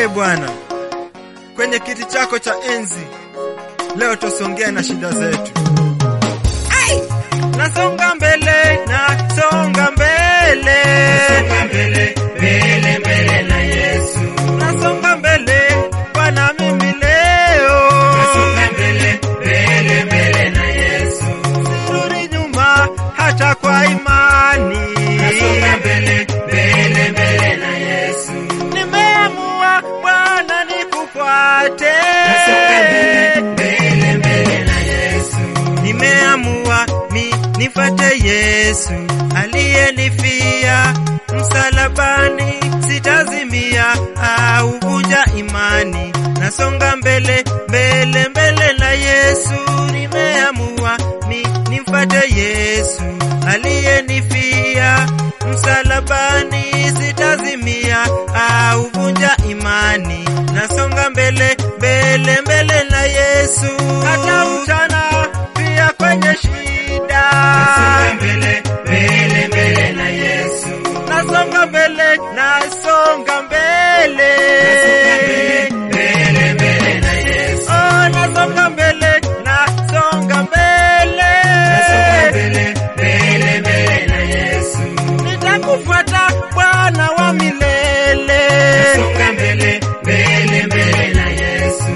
Ee Bwana, kwenye kiti chako cha enzi leo tusongea na shida zetu. Ai! Nasonga mbele, nasonga mbele, Songa mbele, mbele, mbele na Yesu. nasonga mbele Bwana, mimi leo Songa mbele, mbele, mbele na Yesu. sirudi nyuma hata kwa imani. Songa mbele, mbele, mbele na Yesu. Nimeamua Bwana nikufuate, Songa mbele, mbele, mbele na Yesu. nimeamua mi nifate Yesu aliyenifia msalabani, sitazimia au vunja imani. Nasonga mbele mbele mbele na Yesu, nimeamua mi nimfate Yesu aliyenifia msalabani, sitazimia au vunja imani. Nasonga mbele mbele mbele na Yesu, hata mchana pia kwenye shida. Songa mbele, mbele, mbele na Yesu. Nasonga mbele, nasonga mbele. Mbele, mbele na Yesu. Oh, nasonga mbele, nasonga mbele. Songa mbele, mbele, mbele na Yesu. Nitakufuata Bwana wa milele. Songa mbele, mbele, mbele na Yesu.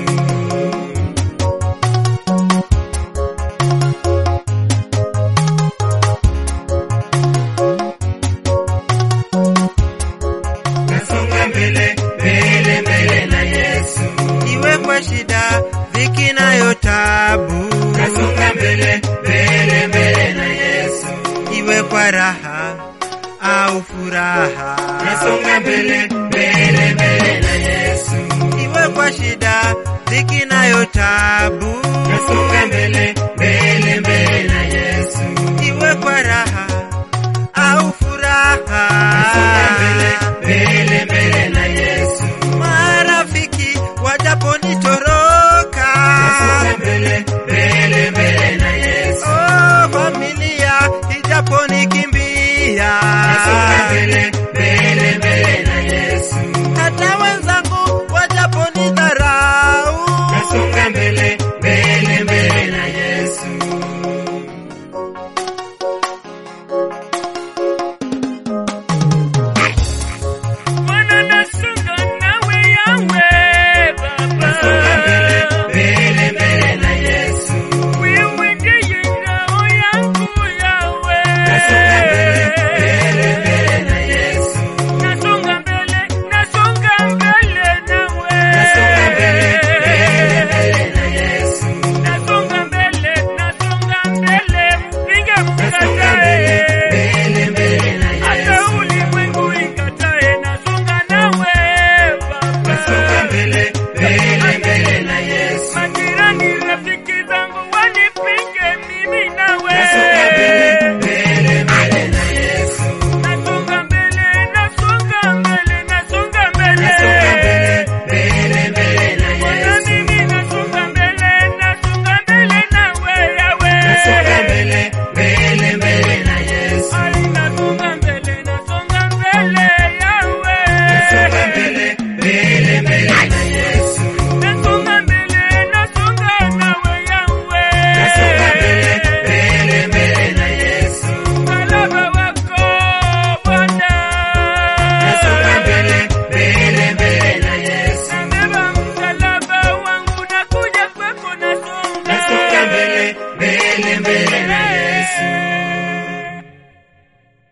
Nasonga mbele, mbele, mbele na Yesu. Iwe kwa shida, dhiki nayo tabu. Nasonga mbele, mbele, mbele na Yesu. Iwe kwa raha au furaha. Nasonga mbele, mbele, mbele na Yesu. Iwe kwa shida, dhiki nayo tabu. Nasonga mbele, mbele, mbele na Yesu. Iwe kwa raha au furaha. Nasonga mbele, mbele, mbele na Yesu. Marafiki wajaponitoroka. Nasonga mbele, mbele, mbele na Yesu. Oh, familia ijaponikimbia. Nasonga mbele, mbele, mbele na Yesu. Hata wenzangu wajaponidharau. Nasonga mbele, mbele, mbele na Yesu. Bwana nasonga nawe yawe Nasonga mbele, Baba. mbele, mbele na Yesu. Wewe ndiye ngao yangu yawe. Nasonga mbele, mbele, mbele na Yesu. Nasonga mbele, nasonga mbele nawe. Nasonga mbele, mbele, mbele na Yesu. Nasonga mbele, nasonga mbele, mpinga Nasonga mbele, mkatae. mbele, mbele na Hata Yesu. ulimwengu ikatae, nasonga nawe Baba. Nasonga mbele, mbele, mbele na Yesu. Majirani, rafiki zangu wanipinge mimi nawe. Nasonga mbele, mbele, mbele na Yesu. Nasonga mbele, nasonga mbele, nasonga mbele. Nasonga mbele, mbele, mbele na Bwana Yesu. mimi nasonga mbele, nasonga mbele nawe yawe. Nasonga mbele, mbele, mbele na Yesu. Ai, nasonga mbele, nasonga mbele yawe. Nasonga mbele, mbele, mbele na Yesu. Nasonga mbele, nasonga nawe yawe. Nasonga mbele, mbele, mbele na Yesu. Msalaba wako Bwana. Nasonga mbele, mbele, mbele na Yesu. Nabeba msalaba wangu nakuja kwako nasonga. Nasonga mbele, mbele, mbele